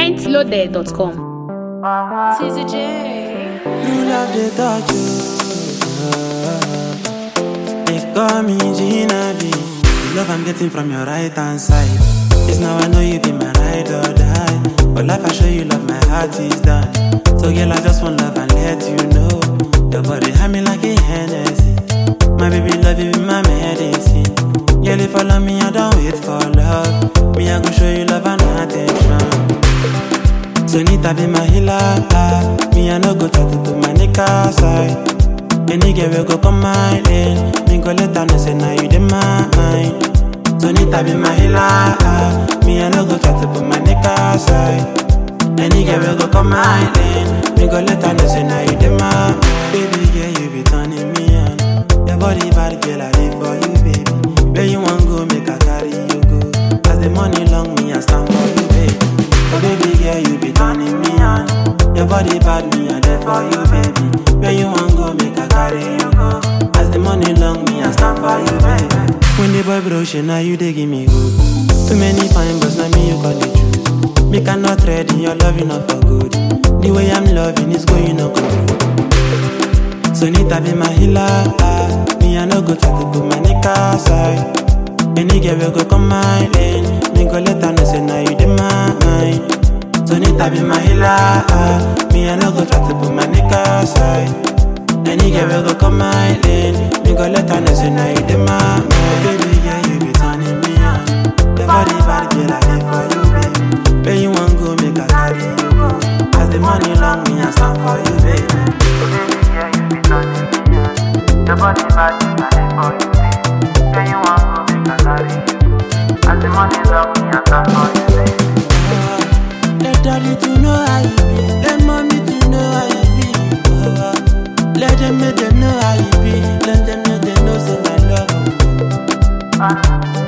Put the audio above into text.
mintloaded.com. TZ J. True love they touch you. They call me Gina B. The love I'm getting from your right hand side. It's now I know you be my ride or die. But life I show you love, my heart is done. So girl, I just want love and let you know. Your body had me like a Hennessy. My baby love you be my medicine. Girl, if follow me, I don't wait for love. Me, I go show you love and attention. So Nita be my healer, ah. Me I no go try to put my nigga aside. Any girl will go come my lane. Me go let her know say now you in my mind. So Nita be my healer, ah. Me I no go try to put my nigga aside. Any girl will go come my lane. Me go let her know say now you in my mind. Baby girl you be turning me on. Your body bad girl I live for you baby. Where you want go make I carry you go. As the money long me I stand for you baby. Oh baby girl, you be turning me on. Your body bad, me I there for you, baby. Where you want go, make I carry you go. As the money long, me I stand for you, baby. When the boy bro, shit, now you they give me hope. Too many fine, but now me you got the choose. Me cannot trade in your love, enough for good. The way I'm loving is going no control. So Nita be my healer, ah. Me I no go try to put my nigga aside. Any girl will go come my lane. Me go let her know say now you in my mind. So Nita be my healer, ah. Me I no go try to put my nigga aside. Any girl will go come my lane. Me go let her know say now you in my mind. Baby, yeah, you be turning me on. Your body bad, girl, I live for you, baby. Where you want go, make I carry you go. As the money long, me I stand for you, baby. Your body bad, I live for you, baby. Where you want go, make I carry you. As the money love me, I stand for you, baby. Let daddy to know how you be. Let mommy to know how you be. Oh, let them make them know how you be. Let them know they know say I love you. Ah,